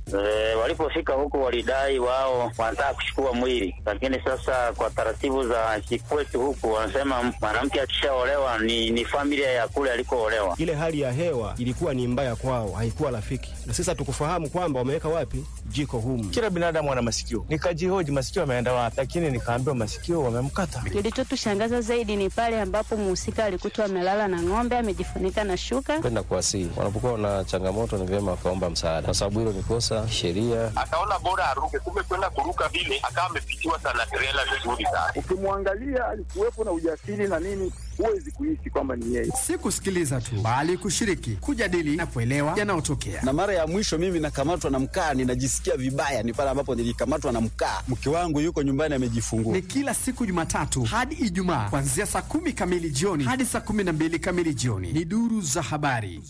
E, walipofika huku walidai wao wanataka kuchukua mwili, lakini sasa kwa taratibu za kikwetu huku wanasema mwanamke akishaolewa ni, ni familia ya kule alikoolewa. Ile hali ya hewa ilikuwa ni mbaya kwao, haikuwa rafiki, na sasa tukufahamu kwamba wameweka wapi jiko humu. Kila binadamu ana masikio, nikajihoji masikio ameenda wapi, lakini nikaambiwa masikio wamemkata. Kilichotushangaza zaidi ni pale ambapo mhusika alikutwa amelala na ng'ombe amejifunika na shuka. Kwenda kuwasihi, wanapokuwa na changamoto ni vyema wakaomba msaada, kwa sababu hilo ni kosa sheria. Akaona bora aruke, kumbe kwenda kuruka vile akawa amepitiwa sana trela vizuri sana. Ukimwangalia alikuwepo na ujasiri na nini, huwezi kuishi kwamba ni yeye. Si kusikiliza tu, bali kushiriki, kujadili na kuelewa yanayotokea. Na mara ya mwisho mimi nakamatwa na mkaa, ninajisikia vibaya, ni pale ambapo nilikamatwa na mkaa. Mke wangu yuko nyumbani amejifungua. Ni kila siku Jumatatu hadi Ijumaa kuanzia saa kumi kamili jioni hadi saa kumi na mbili kamili jioni. Ni duru za habari.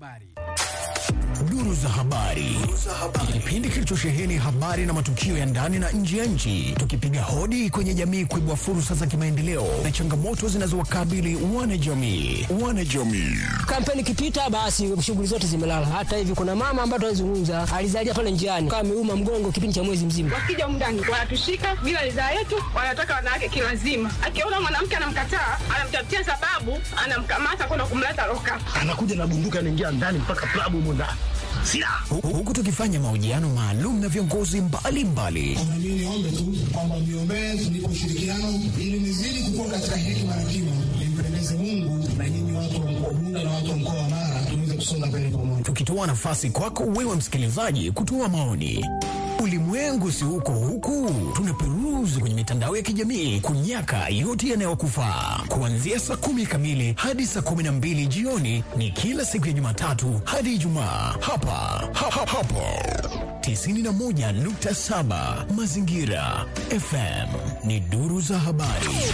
Duru za habari, kipindi kilichosheheni habari na matukio ya ndani na nje ya nchi, tukipiga hodi kwenye jamii kuibua fursa za kimaendeleo na changamoto zinazowakabili wanajamii. Wanajamii Kampeni ikipita, basi shughuli zote zimelala. Hata hivi kuna mama ambaye tunazungumza alizalia pale njiani, kama ameuma mgongo kipindi cha mwezi mzima. Wakija mndani wanatushika bila ridhaa yetu, wanataka wanawake kilazima. Akiona mwanamke anamkataa, anamtafutia sababu, anamkamata kwenda kumleta loka, anakuja na bunduki, anaingia ndani mpaka klabu humo ndani huku tukifanya mahojiano maalum na viongozi mbalimbali. Mimi niombe tu kwamba mniombee tunipe ushirikiano ili nizidi kukua katika hekima na kima, nimpendeze Mungu na nyinyi watu wa mkoa Bunda na watu wa mkoa wa Mara tuweze kusonga mbele pamoja, tukitoa nafasi kwako wewe msikilizaji kutoa maoni. Ulimwengu si huko huku, tunaperuzi kwenye mitandao ya kijamii kunyaka yote yanayokufaa. Kuanzia saa kumi kamili hadi saa kumi na mbili jioni ni kila siku ya Jumatatu hadi Ijumaa hapa ha, ha, hapo 91.7 Mazingira FM ni duru za habari.